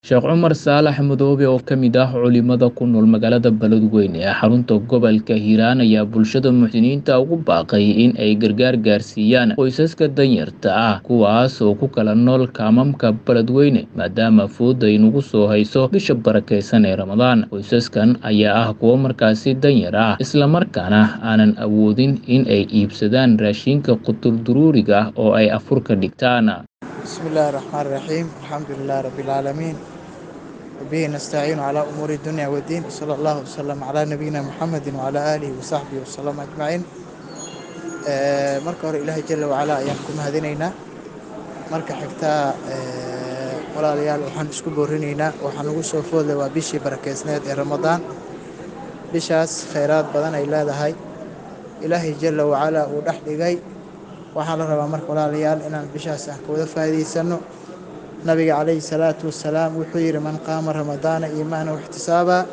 Sheekh Cumar Saalax Madoobe oo ka mid ah culimada ku nool magaalada Beledweyne ee xarunta gobolka Hiiraan ayaa bulshada muxsiniinta ugu baaqay in ay gargaar gaarsiiyaan qoysaska danyarta ah kuwaas oo ku kala nool kaamamka Beledweyne maadaama fooda ay nagu soo hayso bisha barakeysan ee Ramadaan qoysaskan ayaa ah kuwo markaasi danyar ah islamarkaana aanan awoodin in ay iibsadaan raashinka qutul-duruuriga ah oo ay afurka dhigtaan بسم الله الرحمن الرحيم الحمد لله رب العالمين وبه نستعين على أمور الدنيا والدين صلى الله وسلم على نبينا محمد وعلى آله وصحبه وسلم أجمعين آه، marka hore ilaahay jala wacalaa ayaan ku mahadinaynaa marka xigtaa ee, walaalayaal waxaan isku boorinaynaa waxaan ugu soo foodlay waa bishii barakeysneed ee ramadaan bishaas khayraad badan ay leedahay ilaahay jala wacalaa uu dhex dhigay waxaa la rabaa marka walaalayaal inaan bishaas ah ka wada faa'iidaysano nabiga calayhi salaatu wasalaam wuxuu yidhi man qaama ramadaana iimaana waxtisaabaa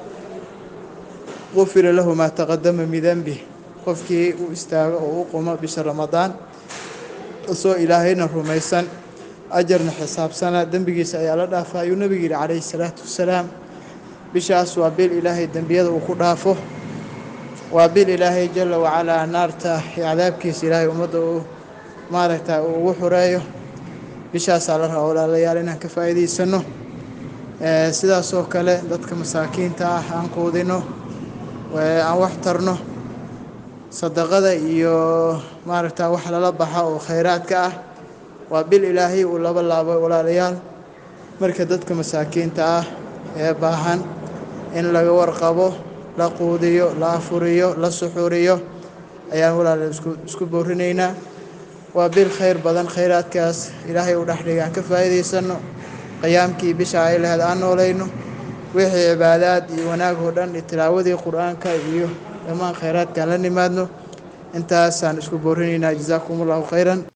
gufira lahu maa taqadama min denbih qofkii u istaago oo u qumo bisha ramadaan isoo ilaahayna rumaysan ajarna xisaabsana dembigiisa ayaa la dhaafa ayuu nabigu yidhi calayhi salaatu wasalaam bishaas waa bil ilaahay dembiyada uu ku dhaafo waa bil ilaahay jala wacalaa naarta iyo cadaabkiisa ilaahay ummadda uu maaragta uu ugu xureeyo bishaasaa la rabaa walaalayaal inaan ka faa'iidaysano Ee, sidaasoo kale dadka masaakiinta ah aan quudino ee, aan wax tarno sadaqada iyo maaragta wax lala baxa oo khayraadka ah waa bil ilaahay uu laba laabo walaalayaal marka dadka masaakiinta ah ee baahan in laga warqabo la quudiyo la afuriyo la suxuriyo ayaan walaalayaal isku isku boorinaynaa waa bil khayr badan khayraadkaas ilaahay uu dhex dhigay aan ka faa'iidaysano qiyaamkii bisha ay lahayd aan noolayno wixii cibaadaad iyo wanaag oo dhan iyo tilaawadii qur-aanka iyo dhammaan khayraadkaan la nimaadno intaasaan isku boorinaynaa jazaakum allahu khayran